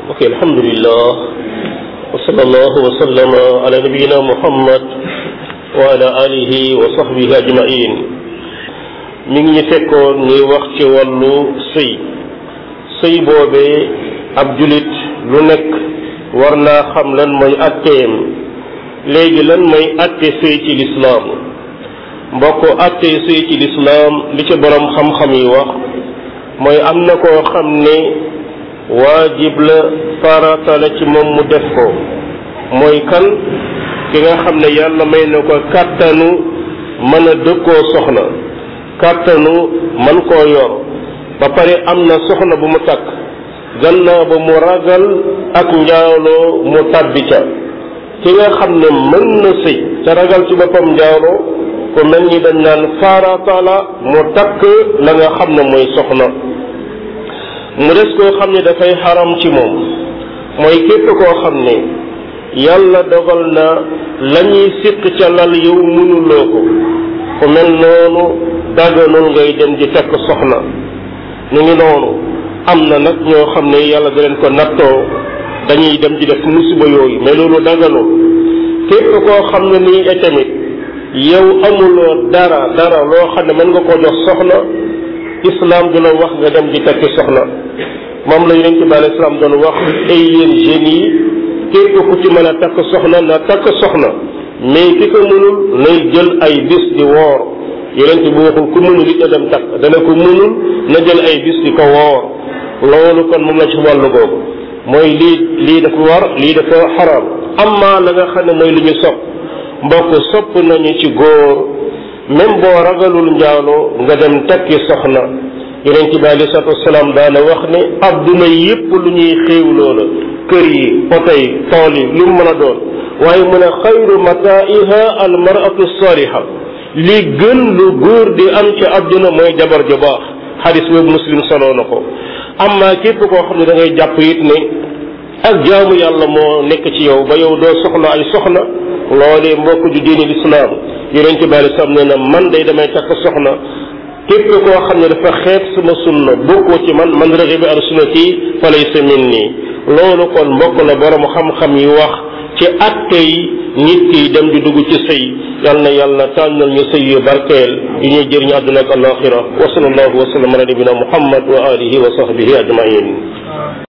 ok alhamdulillah wa sallallahu wa sallama ala nabiyina muhammad wa ala alihi wa sahbihi ajmain mi ngi ñu fekkoon ñuy wax ci wàllu sëy sëy boobee ab julit lu nekk war naa xam lan mooy atteem léegi lan mooy atte sëy ci lislaam mbokk atte sëy ci lislaam li ci borom xam-xam yi wax mooy am na koo xam ne waajib la farata la ci moom mu def ko mooy kan ki nga xam ne yàlla may na ko kàttanu mën a dëkkoo soxna kàttanu man koo yor ba pare am na soxna bu mu takk gannaaw ba mu ragal ak njaaloo mu tàbbi ca ki nga xam ne mën na sëy ca ragal ci boppam njaaloo ku mel ni dañ naan farata la mu takk la nga xam ne mooy soxna mu des koo xam ne dafay xaram ci moom mooy képp koo xam ne yàlla dogal na la ñuy siq ca lal yow mënuloo ko ku mel noonu daganul ngay dem di takk soxna ñu ngi noonu am na nag ñoo xam ne yàlla da leen ko nattoo dañuy dem di def musiba yooyu mais loolu daganul képp koo xam ne nii itamit yow amuloo dara dara loo xam ne mën nga koo jox soxna islam du la wax nga dem di takki soxna moom la yonent bi alayhi salaam doon wax ay yéen jeunes yi képp ku ci mën a takk soxna na takk soxna mais ki ko mënul nay jël ay bis di woor yonent bi waxul ku mënul it a dem takk dana ko mënul na jël ay bis di ko woor loolu kon moom la ci wàllu googu mooy lii lii dafa war lii dafa xaraam amma la nga xam ne mooy lu ñu sopp mbokk sopp nañu ci góor même boo ragalul njaaloo nga dem takki soxna yonent bi alei salatu wasalaam daana wax ne adduna yépp lu ñuy xéewloo la kër yi oto yi tool yi lu mu mën a doon waaye mu ne xayru mataiha al maratu saliha li gën lu góor di am ci adduna mooy jabar ju baax xadis boobu muslim soloo na ko amma képp koo xam ne da ngay jàpp it ne ak jaamu yàlla moo nekk ci yow ba yow doo soxla ay soxna loolee mbokk ju diine lislaam yonente bi alei salaam nee na man day damay takk soxna képp koo xam ne dafa xeeb sama sunna bokkoo ci man man raxiba an sunnati fa laysa minni loolu kon mbokk la borom xam-xam yi wax ci atte yi nit ki dem di dugg ci sëy yal na yàlla tànnal ñu sëy yu barkeel yu ñuy jëriñu àdduna ak alaxira wa sallallahu wa sallam ala nabina muhammad wa alihi wa sahbihi ajmain